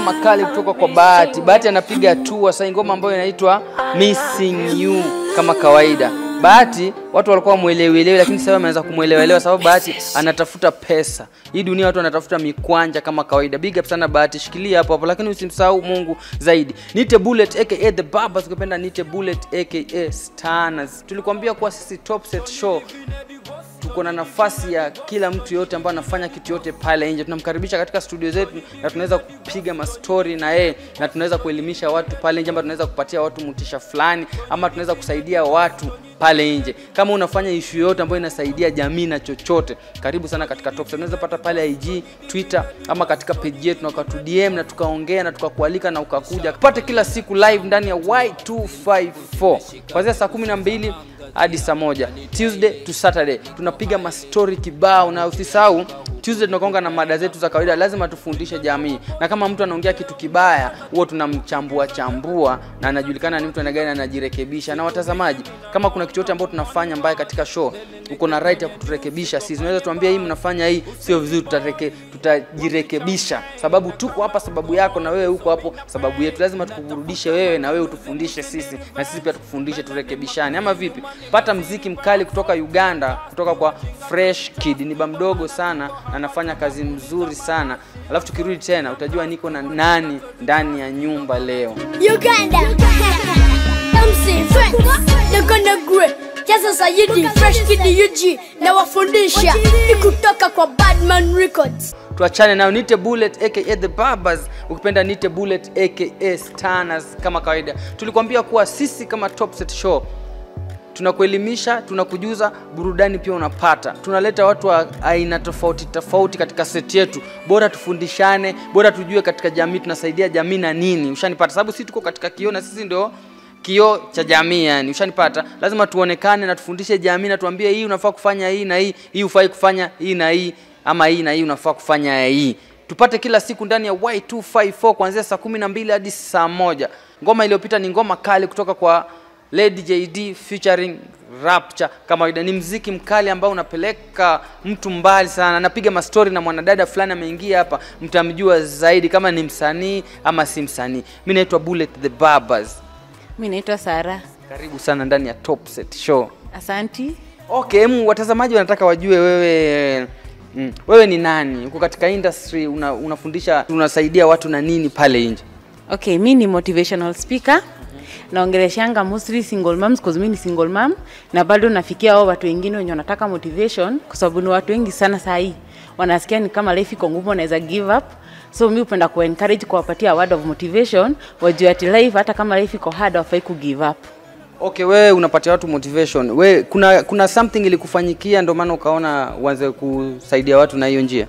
ngoma kali kutoka kwa Bahati. Bahati anapiga tu sasa ngoma ambayo inaitwa Missing You kama kawaida. Bahati watu walikuwa mwelewelewe, lakini sasa wameanza kumwelewelewa sababu Bahati anatafuta pesa. Hii dunia watu wanatafuta mikwanja kama kawaida. Big up sana Bahati, shikilia hapo hapo, lakini usimsahau Mungu zaidi. Nite Bullet aka The Barbers, ukipenda Nite Bullet aka Stanners. Tulikwambia kuwa sisi Top Set Show tuko na nafasi ya kila mtu yote ambaye anafanya kitu yote pale nje, tunamkaribisha katika studio zetu na tunaweza kupiga mastori na yeye na tunaweza kuelimisha watu pale nje, ama tunaweza kupatia watu mutisha fulani, ama tunaweza kusaidia watu pale nje. Kama unafanya ishu yoyote ambayo inasaidia jamii na chochote, karibu sana katika Top Set. Unaweza pata pale IG, Twitter ama katika page yetu na ukatu DM na tukaongea na tukakualika na ukakuja pate kila siku live ndani ya Y254 kuanzia saa kumi na mbili hadi saa moja Tuesday to Saturday tunapiga mastori kibao, na usisahau Tuesday tunakonga na mada zetu za kawaida, lazima tufundishe jamii, na kama mtu anaongea kitu kibaya, huo tunamchambua chambua na anajulikana ni mtu aina gani, anajirekebisha. Na watazamaji, kama kuna kitu yote ambacho tunafanya mbaya katika show, uko na right ya kuturekebisha sisi. Unaweza tuambia hii mnafanya hii sio vizuri, tutareke, tutajirekebisha, sababu tuko hapa sababu yako, na wewe uko hapo sababu yetu. Lazima tukuburudishe wewe na wewe utufundishe sisi, na sisi pia tukufundishe, turekebishane, ama vipi? Pata mziki mkali kutoka Uganda, kutoka kwa Fresh Kid, ni ba mdogo sana na anafanya kazi mzuri sana. Alafu tukirudi tena utajua niko na nani ndani ya nyumba leo. Uganda. MC Fresh. Uganda Grey. Jaza Sayidi Fresh Kid UG na wafundisha ni kutoka kwa Badman Records. tuachane nayo nite bullet aka the barbers ukipenda nite bullet aka stanners kama kawaida tulikwambia kuwa sisi kama top set show tunakuelimisha tunakujuza burudani pia unapata tunaleta watu wa aina tofauti tofauti katika seti yetu bora tufundishane bora tujue katika jamii tunasaidia jamii na nini ushanipata sababu sisi tuko katika kioo na sisi ndio kioo cha jamii yani ushanipata lazima tuonekane na tufundishe jamii na tuambie hii unafaa kufanya hii na hii hii ufai kufanya hii na hii ama hii na hii unafaa kufanya hii tupate kila siku ndani ya Y254 kuanzia saa kumi na mbili hadi saa moja ngoma iliyopita ni ngoma kali kutoka kwa Lady JD featuring Rapture kama kawaida ni mziki mkali ambao unapeleka mtu mbali sana napiga mastori na mwanadada fulani ameingia hapa mtamjua zaidi kama ni msanii ama si msanii mi naitwa Bullet the Barbers Mi naitwa Sara. karibu sana ndani ya Top Set Show Asanti. okay mu watazamaji wanataka wajue wewe mm, wewe ni nani uko katika industry una, unafundisha unasaidia watu na nini pale nje Okay, mi ni motivational speaker. Naongeleshanga mostly single moms cause mi ni single mom na bado nafikia hao watu wengine wenye wanataka motivation kwa sababu ni watu wengi sana saa hii wanasikia ni kama life iko ngumu, wanaweza give up. So mi hupenda ku encourage kuwapatia word of motivation, wajue ati life hata kama life iko hard hawafai ku give up. okay wewe unapatia watu motivation we kuna kuna something ilikufanyikia ndio maana ukaona uanze kusaidia watu na hiyo njia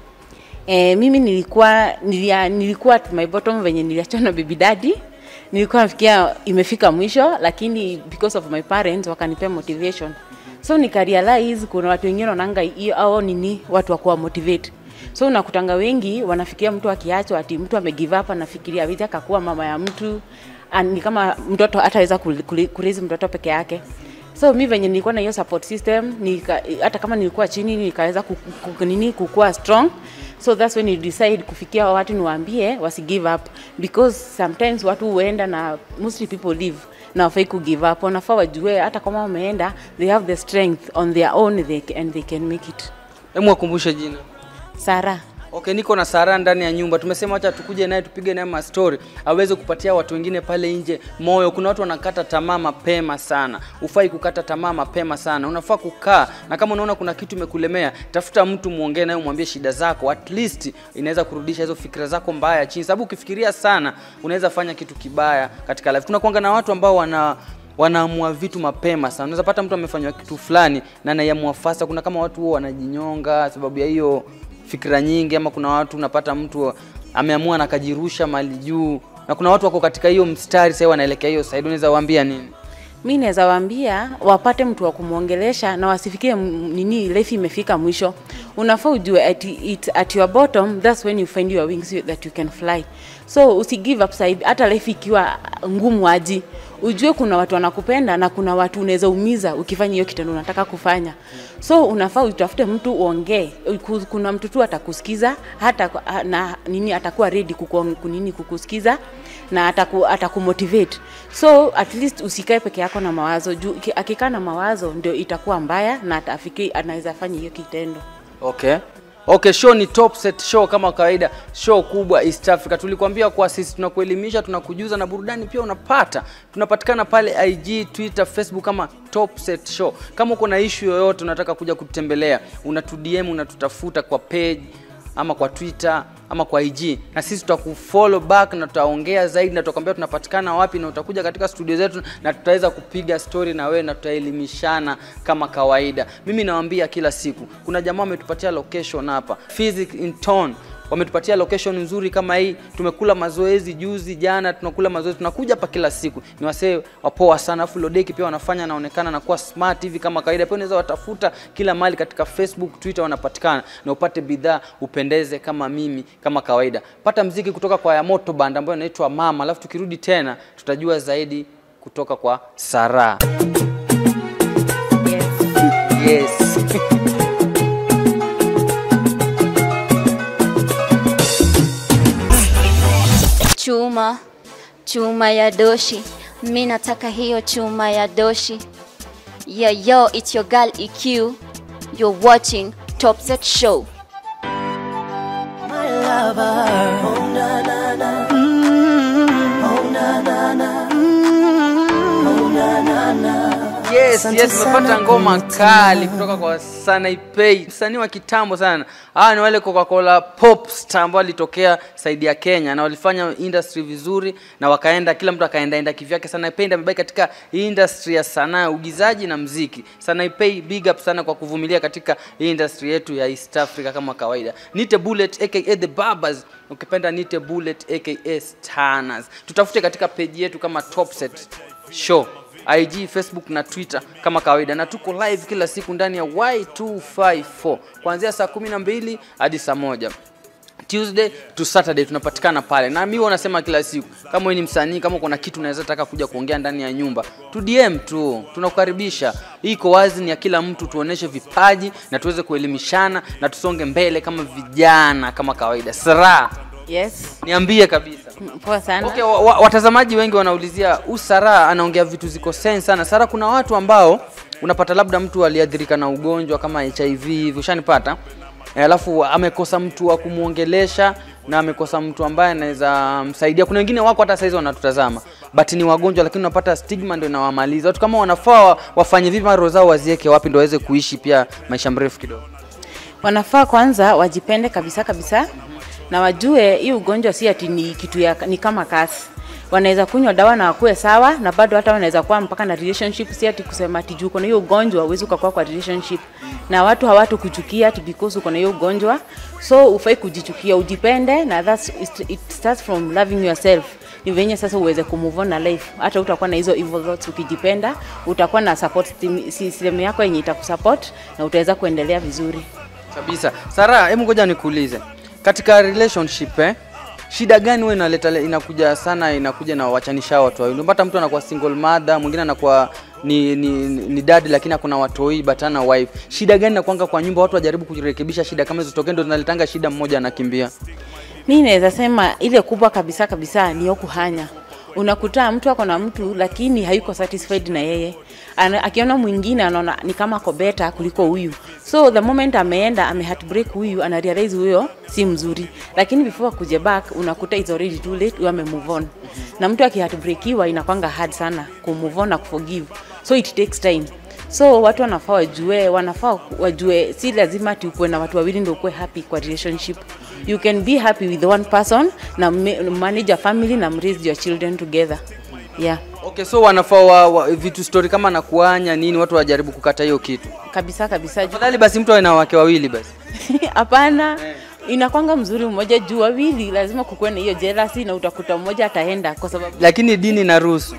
E, mimi nilikuwa nilia, nilikuwa at my bottom venye niliachana na baby daddy. Nilikuwa nafikia imefika mwisho, lakini because of my parents wakanipea motivation. So nikarealize kuna watu wengine wanaanga hiyo au nini watu wa kuwa motivate. So unakutanga wengi wanafikiria mtu akiachwa ati mtu amegive up anafikiria vipi akakuwa mama ya mtu An- ni kama mtoto hataweza kurizi mtoto peke yake so mi venye nilikuwa na hiyo support system nika, hata kama nilikuwa chini nikaweza ku, ku, nini kukua strong so that's when you decide kufikia watu niwaambie wasi give up because sometimes watu huenda na mostly people live na wafai ku give up wanafaa wajue hata kama wameenda they have the strength on their own they, ca- and they can make it hebu wakumbushe jina sara okay niko na sara ndani ya nyumba tumesema wacha tukuje naye tupige naye mastori aweze kupatia watu wengine pale nje moyo kuna watu wanakata tamaa mapema sana ufai kukata tamaa mapema sana unafaa kukaa na kama unaona kuna kitu imekulemea tafuta mtu muongee naye umwambie shida zako at least inaweza kurudisha hizo fikira zako mbaya chini sababu ukifikiria sana unaweza fanya kitu kibaya katika life tunakuanga na watu ambao wana wanaamua vitu mapema sana unaweza pata mtu amefanywa kitu fulani na anaiamua fasta kuna kama watu huo wanajinyonga sababu ya hiyo fikira nyingi ama kuna watu unapata mtu ameamua na akajirusha mali juu na kuna watu wako katika hiyo mstari sasa wanaelekea hiyo side unaweza waambia nini mi naweza waambia wapate mtu wa kumwongelesha na wasifikie m- nini life imefika mwisho unafaa ujue at, it, at your bottom that's when you find your wings that you can fly so usi give up side hata life ikiwa ngumu aji ujue kuna watu wanakupenda na kuna watu unaweza umiza ukifanya hiyo kitendo unataka kufanya so unafaa utafute mtu uongee Ku- kuna mtu tu atakusikiza hata kwa- na nini atakuwa ready kuku, kunini kukusikiza na ataku, atakumotivate so at least usikae peke yako na mawazo juu ki- akikaa na mawazo ndio itakuwa mbaya na atafiki anaweza fanya hiyo kitendo Okay. Okay, show ni top set show kama kawaida, show kubwa East Africa. Tulikwambia kwa sisi tunakuelimisha, tunakujuza na burudani pia unapata. Tunapatikana pale IG, Twitter, Facebook kama Top Set Show. Kama uko na issue yoyote unataka kuja kutembelea, unatu DM, unatutafuta kwa page ama kwa Twitter ama kwa IG na sisi tutakufollow back na tutaongea zaidi na tutakwambia tunapatikana wapi na utakuja katika studio zetu na tutaweza kupiga story na wewe na tutaelimishana kama kawaida. Mimi nawaambia kila siku, kuna jamaa wametupatia location hapa Physics in Town wametupatia location nzuri kama hii. Tumekula mazoezi juzi, jana tunakula mazoezi, tunakuja hapa kila siku. Ni wasee wapoa sana, afu Lodeki pia wanafanya naonekana na kuwa smart hivi kama kawaida. Pia unaweza watafuta kila mahali katika Facebook, Twitter wanapatikana, na upate bidhaa upendeze kama mimi kama kawaida. Pata mziki kutoka kwa Yamoto Band ambayo inaitwa Mama, alafu tukirudi tena tutajua zaidi kutoka kwa Sara. Yes. chuma chuma ya doshi mi nataka hiyo chuma ya doshi yeah yo it's your girl eq you're watching top set show Yes, yes, tumepata ngoma kali kutoka kwa Sanaipei, msanii wa kitambo sana. Hawa ni wale Coca-Cola pop star ambao walitokea saidi ya Kenya na walifanya industry vizuri na wakaenda, kila mtu akaenda enda kivyake. Sanaipei ndiye amebaki katika hii industry ya sanaa ya uigizaji na mziki. Sanaipei, big up sana kwa kuvumilia katika hii industry yetu ya East Africa kama kawaida. Nite Bullet aka The Barbers, ukipenda Nite Bullet aka Stanners. Tutafute katika page yetu kama Top Set Show IG, Facebook na Twitter kama kawaida, na tuko live kila siku ndani ya Y254 kuanzia saa 12 hadi saa moja Tuesday to Saturday tunapatikana pale, na mimi wanasema kila siku, kama wewe ni msanii, kama kuna kitu unaweza taka kuja kuongea ndani ya nyumba, tu DM tu, tunakukaribisha. Hii iko wazi, ni ya kila mtu, tuoneshe vipaji na tuweze kuelimishana na tusonge mbele kama vijana kama kawaida. Sara, yes niambie kabisa. Mm, poa sana Okay, wa, wa, watazamaji wengi wanaulizia huu Sara anaongea vitu ziko sense sana. Sara, kuna watu ambao unapata labda mtu aliadhirika na ugonjwa kama HIV hivi, ushanipata Eh, alafu amekosa mtu wa kumwongelesha na amekosa mtu ambaye anaweza msaidia. Kuna wengine wako hata saizi wanatutazama but ni wagonjwa, lakini unapata stigma ndio inawamaliza. Watu kama wanafaa wa- wafanye vipi, mara roho zao wazieke wapi ndio waweze kuishi pia maisha mrefu kidogo? wanafaa kwanza wajipende kabisa kabisa na wajue hii ugonjwa si ati ni kitu ya, ni kama kasi wanaweza kunywa dawa na wakuwe sawa na bado hata wanaweza kuwa mpaka na relationship si ati kusema ati juu uko na hiyo ugonjwa uwezi ukakuwa kwa relationship na watu hawatu kuchukia ati because uko na hiyo ugonjwa so ufai kujichukia ujipende na that's, it, it starts from loving yourself ni venye sasa uweze kumove on na life hata utakuwa na hizo evil thoughts ukijipenda utakuwa na support team- system yako yenye itakusupport na utaweza kuendelea vizuri kabisa sara hebu ngoja nikuulize katika relationship eh, shida gani wewe inaleta inakuja sana inakuja na wachanisha watu wawili unapata mtu anakuwa single mother mwingine anakuwa ni, ni, ni, ni dad lakini akuna watoi but ana wife shida gani nakwanga kwa nyumba watu wajaribu kurekebisha shida kama hizo tokee ndo zinaletanga shida mmoja anakimbia mi naweza sema ile kubwa kabisa kabisa ni yo kuhanya unakuta mtu ako na mtu lakini hayuko satisfied na yeye Ana, akiona mwingine anaona ni kama ako beta kuliko huyu so the moment ameenda ame heartbreak huyu ana realize huyo si mzuri lakini before akuje back unakuta is already too late huyo ame move on na mtu akiheartbreakiwa inakwanga hard sana kumove on na kuforgive so it takes time so watu wanafaa wajue wanafaa wajue si lazima ati ukuwe na watu wawili ndio ukuwe happy kwa relationship you can be happy with one person na ma- manage a family na raise your children together yeah okay so wanafaa wa, wa, vitu story kama na kuanya nini watu wajaribu kukata hiyo kitu kabisa kabisa Ju- afadhali basi mtu awe na wake wawili basi hapana inakwanga mzuri mmoja juu wawili lazima kukuwe na hiyo jealousy na utakuta mmoja ataenda kwa sababu lakini dini na ruhusu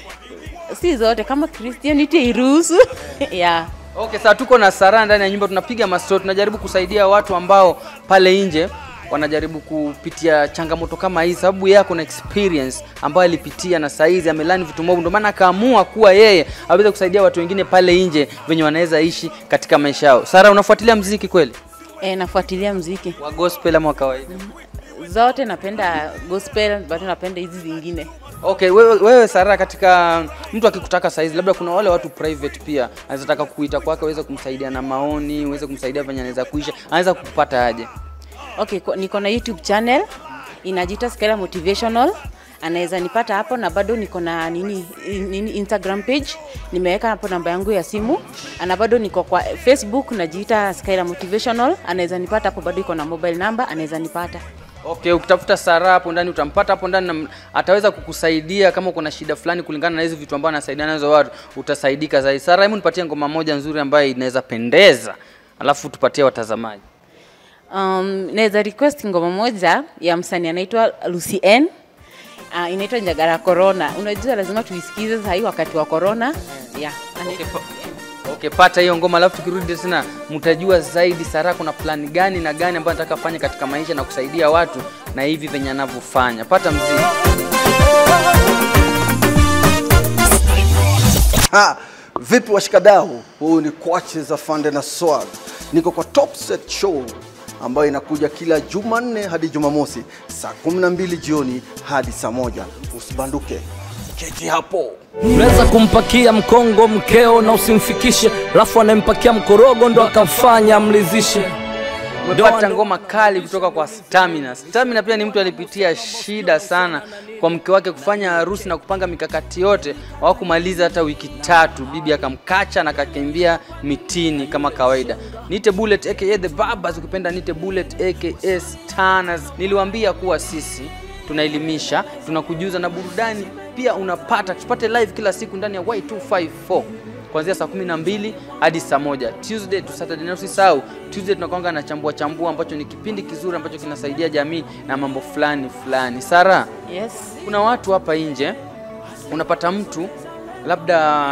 si zote kama christianity iruhusu yeah Okay, sasa tuko na Sara ndani ya nyumba, tunapiga mastori, tunajaribu kusaidia watu ambao pale nje wanajaribu kupitia changamoto kama hii, sababu yeye ako na experience ambayo alipitia na saizi amelani vitu mob, ndio maana akaamua kuwa yeye aweze kusaidia watu wengine pale nje venye wanaweza ishi katika maisha yao. Sara, unafuatilia mziki kweli E, nafuatilia mziki wa gospel ama wa kawaida? zote, napenda gospel bado napenda hizi zingine. Okay, wewe, wewe Sara, katika mtu akikutaka saizi, labda kuna wale watu private pia anaweza taka kuita kwake uweze kumsaidia na maoni, uweze kumsaidia venye anaweza kuisha, anaweza kukupata aje? Okay, ko- niko na YouTube channel inajiita Skyla Motivational. Anaweza nipata hapo na bado niko na nini, nini Instagram page nimeweka hapo namba yangu ya simu, na bado niko kwa Facebook najiita Skyla Motivational. Anaweza nipata hapo, bado iko na mobile number, anaweza nipata. Okay, ukitafuta Sara hapo ndani utampata hapo ndani na ataweza kukusaidia kama kuna shida fulani kulingana na hizi vitu ambavyo anasaidia nazo watu, utasaidika zaidi. Sara, hebu nipatie ngoma moja nzuri ambayo inaweza pendeza, alafu tupatie watazamaji. Um, naweza request ngoma moja ya msanii anaitwa Lucy N. Uh, inaitwa Njagara Corona. Unajua lazima tuisikize sasa hii wakati wa corona. Yeah. anaitwa Okay, pa- Okay, pata hiyo ngoma alafu tukirudi tena mtajua zaidi Sara kuna plani gani na gani ambayo anataka afanye katika maisha na kusaidia watu na hivi venye anavyofanya. Pata mziki. Ha, vipi washikadau? Huu ni Kwache za Fande na Swag. Niko kwa Top Set Show ambayo inakuja kila Jumanne hadi Jumamosi saa 12 jioni hadi saa moja. Usibanduke, keti hapo. Unaweza kumpakia mkongo mkeo na usimfikishe, alafu anayempakia mkorogo ndo akamfanya amlizishe. Umepata ngoma kali kutoka kwa Stamina. Stamina pia ni mtu alipitia shida sana kwa mke wake kufanya harusi na kupanga mikakati yote, hawakumaliza hata wiki tatu, bibi akamkacha na akakimbia mitini kama kawaida. Nite Bullet aka The Babas, ukipenda Nite Bullet aka Stanners. Niliwaambia kuwa sisi tunaelimisha, tunakujuza na burudani pia unapata. Tupate live kila siku ndani ya Y254 kuanzia saa kumi na mbili hadi saa moja Tuesday to Saturday. Na usisahau Tuesday tunakwanga na chambua chambua, ambacho ni kipindi kizuri ambacho kinasaidia jamii na mambo fulani fulani. Sara, Yes. kuna watu hapa nje, unapata mtu labda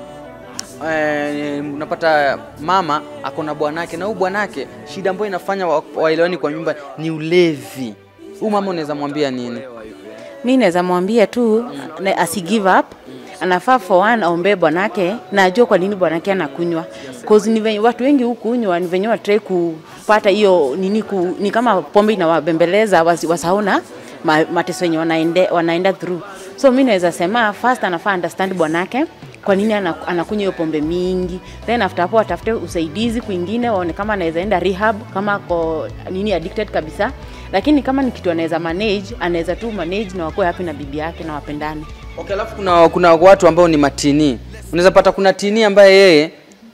eh, unapata mama ako na bwanake na huyu bwanake shida ambayo inafanya wa- waelewani kwa nyumba ni ulevi. Huyu mama unaweza mwambia nini? mi naweza mwambia tu na- asi give up anafaa for one aombee bwanake na ajue kwa nini bwanake anakunywa cause ni venye watu wengi hukunywa ni venye watrai kupata hiyo nini ku, ni kama pombe inawabembeleza wasi- wasahau na ma, mateso yenye wanaende, wanaenda through so mi naweza sema first anafaa understand bwanake kwa nini ana- anakunywa hiyo pombe mingi then after hapo atafute usaidizi kwingine waone kama anaweza enda rehab kama ako nini addicted kabisa lakini kama ni kitu anaweza manage anaweza tu manage na wakuwe happy na bibi yake na wapendane Okay, alafu kuna, kuna watu ambao ni matini. Unaweza pata kuna tini ambaye yeye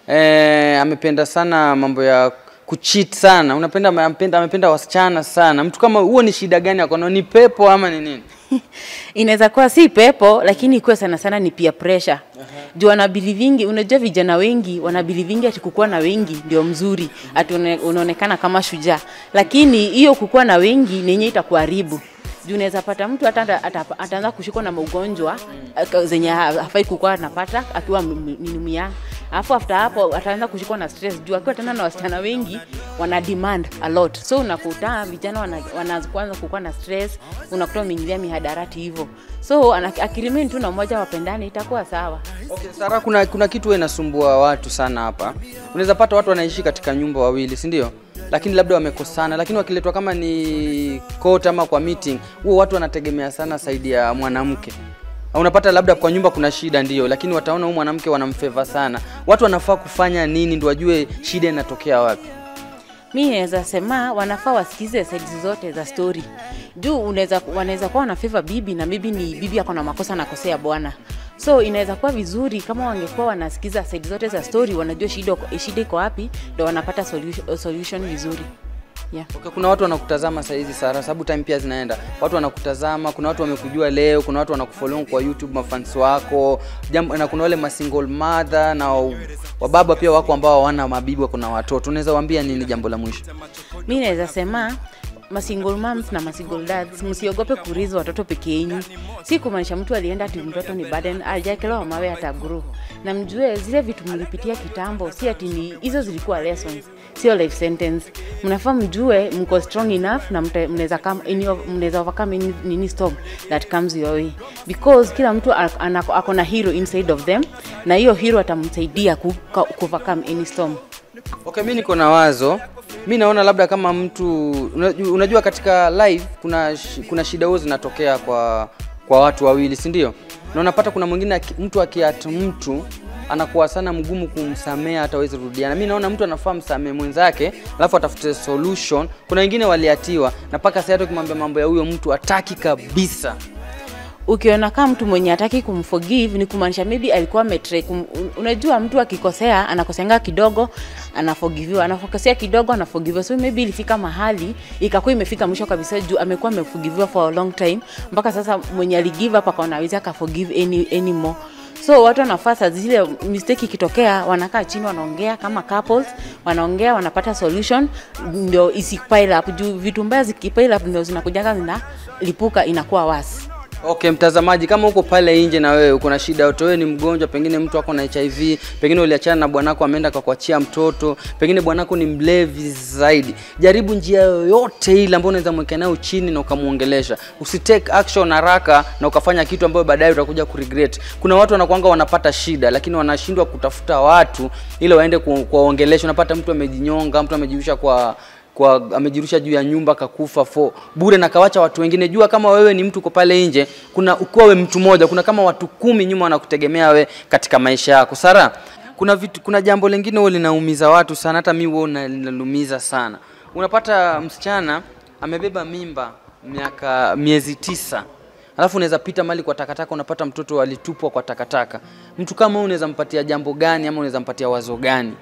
eh, amependa sana mambo ya kucheat sana, unapenda amependa, amependa wasichana sana. Mtu kama huo ni shida gani akono? Ni pepo ama ni nini? inaweza kuwa si pepo lakini ikuwe sana sana ni peer pressure juu wanabilivingi unajua vijana wengi wanabilivingi ati kukuwa na wengi ndio mzuri ati une- unaonekana kama shujaa lakini hiyo kukuwa na wengi nenye itakuharibu juu unaweza pata mtu hata ata- ata- ataanza kushikwa na maugonjwa aka- zenye ha- hafai kukuwa anapata akiwa m- m- nini myang alafu after hapo ataanza kushikwa na stress juu akiwa tena na wasichana wengi wana demand a lot so unakuta vijana wana- wanaanza kuanza kukuwa na stress unakuta wameingilia mihadarati hivyo so ana- akiremain tu na mmoja wapendani itakuwa sawa Okay, Sara, kuna, kuna kitu huwa inasumbua watu sana hapa. Unaweza pata watu wanaishi katika nyumba wawili, si ndio? Lakini labda wamekosana, lakini wakiletwa kama ni court ama kwa meeting, huo watu wanategemea sana saidi ya mwanamke. Unapata labda kwa nyumba kuna shida ndio, lakini wataona huyu mwanamke wanamfeva sana. Watu wanafaa kufanya nini ndio wajue shida inatokea wapi? mi naweza sema wanafaa wasikize sides zote za story juu unaweza wanaweza kuwa wana favor bibi na bibi ni bibi ako na makosa nakosea bwana so inaweza kuwa vizuri kama wangekuwa wanasikiza side zote za story wanajua shida shida iko wapi ndo wanapata solution, solution vizuri yeah. Okay, kuna watu wanakutazama saa hizi Sara, sababu time pia zinaenda. Watu wanakutazama, kuna watu wamekujua leo, kuna watu wanakufollow kwa YouTube, mafans wako jambo, na kuna wale ma single mother na wa- wababa pia wako ambao hawana mabibi, wako na watoto. Unaweza waambia nini jambo la mwisho? mi naweza sema masingle moms na masingle dads msiogope kurizi watoto peke yenyu si kumaanisha mtu alienda ati mtoto ni burden ajakelewa mawe hata grow na mjue zile vitu mlipitia kitambo si ati ni hizo zilikuwa lessons sio life sentence mnafaa mjue mko strong enough na mta- mnaweza come any of- mnaweza overcome any, nini storm that comes your way because kila mtu ak- ana- ako na hero inside of them na hiyo hero atamsaidia ku, ku overcome any storm Okay, mi niko na wazo. Mi naona labda kama mtu unajua, unajua katika live kuna shi- kuna shida huo zinatokea kwa kwa watu wawili, si ndio? Na unapata kuna mwingine aki- mtu akiat mtu anakuwa sana mgumu kumsamea hata awezi rudiana. Mi naona mtu anafaa msamee mwenzake, alafu atafute solution. Kuna wengine waliatiwa na mpaka sasa hata ukimwambia mambo ya huyo mtu hataki kabisa. ukiona kama mtu mwenye hataki kumforgive ni kumaanisha maybe alikuwa ametre kum, un- unajua mtu akikosea anakosenga kidogo anaforgiviwa anakosea kidogo anaforgiviwa so maybe ilifika mahali ikakuwa imefika mwisho kabisa juu amekuwa ameforgiviwa for a long time mpaka sasa mwenye aligive up akaona hawezi akaforgive any, anymore so watu wanafaa saa zile mistake ikitokea wanakaa chini wanaongea kama couples wanaongea wanapata solution ndio isipile up juu vitu mbaya zikipile up ndio zinakujaga zinalipuka inakuwa wasi Okay, mtazamaji, kama uko pale nje na wewe uko na shida yote, wewe ni mgonjwa, pengine mtu ako na HIV, pengine uliachana na bwanako ameenda akakuachia mtoto, pengine bwanako ni mlevi zaidi, jaribu njia yoyote ile ambayo unaweza mwekea nayo chini na ukamuongelesha. Usitake action haraka na ukafanya kitu ambayo baadaye utakuja kuregret. Kuna watu wanakuanga wanapata shida, lakini wanashindwa kutafuta watu ili waende ku- kuwaongelesha. Unapata mtu amejinyonga, mtu amejirusha kwa kwa amejirusha juu ya nyumba kakufa fo bure na kawacha watu wengine. Jua kama wewe ni mtu uko pale nje, kuna ukiwa we mtu mmoja, kuna kama watu kumi nyuma wanakutegemea we katika maisha yako. Sara, kuna vitu, kuna jambo lingine huwa linaumiza watu sana, hata mimi huwa linalumiza sana. Unapata msichana amebeba mimba miaka miezi tisa alafu unaweza pita mali kwa takataka unapata mtoto alitupwa kwa takataka. Mtu kama huyu unaweza mpatia jambo gani ama unaweza mpatia wazo gani?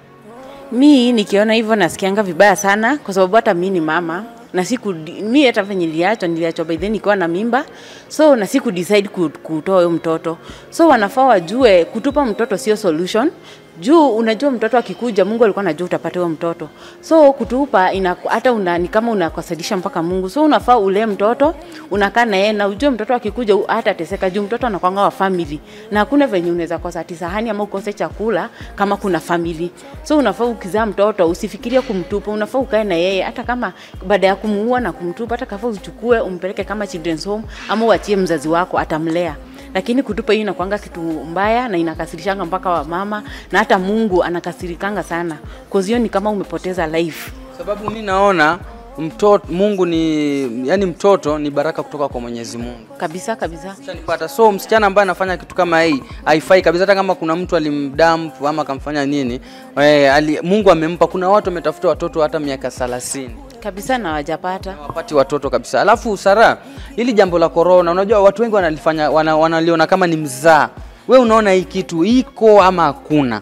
mi nikiona hivyo nasikianga vibaya sana kwa sababu hata mi ni mama na siku mi hata venye niliachwa niliachwa by then nikiwa na mimba so na siku decide ku- kutoa huyo mtoto so wanafaa wajue kutupa mtoto sio solution juu unajua mtoto akikuja mungu alikuwa anajua utapata huyo mtoto so kutupa ina, hata una, ni kama unakosadisha mpaka mungu so unafaa ulee mtoto unakaa na yeye na ujue mtoto akikuja u- hata teseka juu mtoto anakwanga wa family na hakuna venye unaweza kosa ati sahani ama ukose chakula kama kuna family so unafaa ukizaa mtoto usifikirie kumtupa unafaa ukae na yeye hata kama baada ya kumuua na kumtupa hata kafaa uchukue umpeleke kama children's home ama uachie mzazi wako atamlea lakini kutupa hiyo inakwanga kitu mbaya na inakasirishanga mpaka wa mama na hata mungu anakasirikanga sana kozio ni kama umepoteza life sababu mi naona mtoto Mungu ni yani, mtoto ni baraka kutoka kwa Mwenyezi Mungu. kabisa kabisa Ushanipata? So msichana ambaye anafanya kitu kama hii haifai kabisa, hata kama kuna mtu alimdamp ama akamfanya nini eh, ali, Mungu amempa. Kuna watu wametafuta watoto hata miaka 30 kabisa na wajapata wapati watoto kabisa. Alafu Sara, hili jambo la corona, unajua watu wengi wanalifanya wana, wanaliona kama ni mzaa. We unaona hii kitu iko ama hakuna?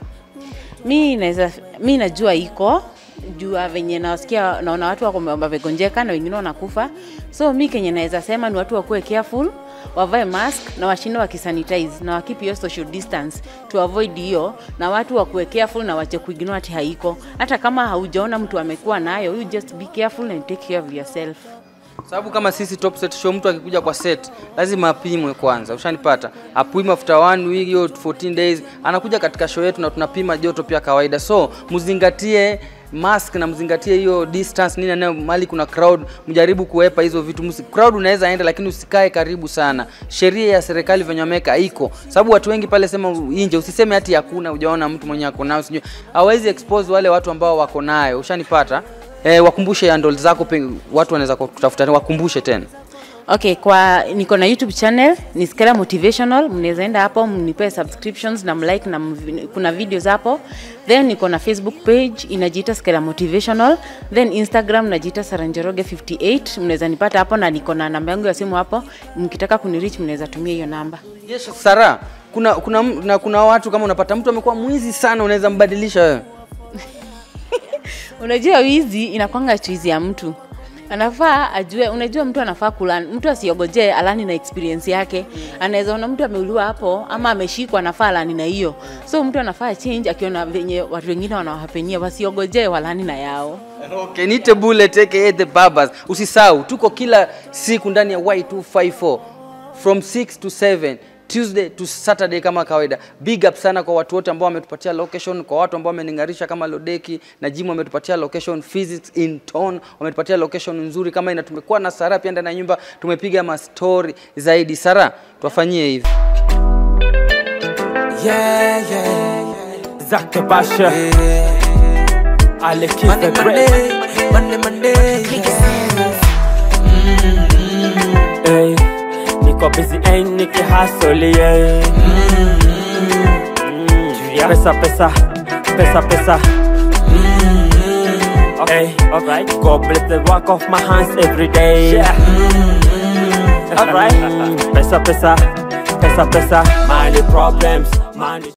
mi naweza mi najua iko jua venye nasikia naona watu wako wamegonjeka na wengine wanakufa so mi kenye naweza sema ni watu wakuwe careful wavae mask na washinde wakisanitize na wakipi hiyo social distance to avoid hiyo na watu wakuwe careful na wache kuignore ati haiko hata kama haujaona mtu amekuwa nayo you just be careful and take care of yourself sababu kama sisi top set show mtu akikuja kwa set lazima apimwe kwanza ushanipata apimwe after one week hiyo 14 days anakuja katika show yetu na tunapima joto pia kawaida so mzingatie mask na mzingatie hiyo distance nini nayo mali kuna crowd mjaribu kuepa hizo vitu Msi, crowd unaweza enda lakini usikae karibu sana sheria ya serikali venye wameweka iko sababu watu wengi pale sema nje usiseme hati hakuna hujaona mtu mwenye ako nayo sijui hawezi expose wale watu ambao wako nayo ushanipata Eh, wakumbushe handle zako pe, watu wanaweza kutafuta wakumbushe tena. okay kwa niko na youtube channel ni skela motivational mnaweza enda hapo mnipe subscriptions na mlike na mvi- kuna videos hapo then niko na facebook page inajiita skela motivational then instagram najiita saranjeroge 58 mnaweza nipata hapo na niko na namba yangu ya simu hapo mkitaka kunirich mnaweza tumia hiyo namba Yes, Sara, kuna kuna m- na kuna watu kama unapata mtu amekuwa mwizi sana unaweza mbadilisha wewe. unajua wizi inakwanga chizi ya mtu anafaa ajue unajua mtu anafaa kulan mtu asiogojee alani na experience yake anaweza ona mtu ameuliwa hapo ama ameshikwa anafaa alani na hiyo so mtu anafaa change akiona venye watu wengine wanawahapenia wasiogojee walani na yao Okay, nite bullet aka the barbers. Usisahau tuko kila siku ndani ya Y254 from 6 to 7 Tuesday to Saturday kama kawaida. Big up sana kwa watu wote ambao wametupatia location, kwa watu ambao wameningarisha kama Lodeki na Jim wametupatia location, Physics in Town wametupatia location nzuri kama ina. Tumekuwa na Sara pia ndani ya nyumba, tumepiga mastori zaidi. Sara, tuwafanyie hivi. Yeah, yeah. Zake Basha Alex Monday, the Great Monday, Monday, Monday. Ey, Niko busy ain't niki hustle yeah. Mm, Pesa pesa Pesa pesa Okay, alright. God bless the work of my hands every day. Yeah. Alright. Pesa pesa Pesa pesa Money problems Money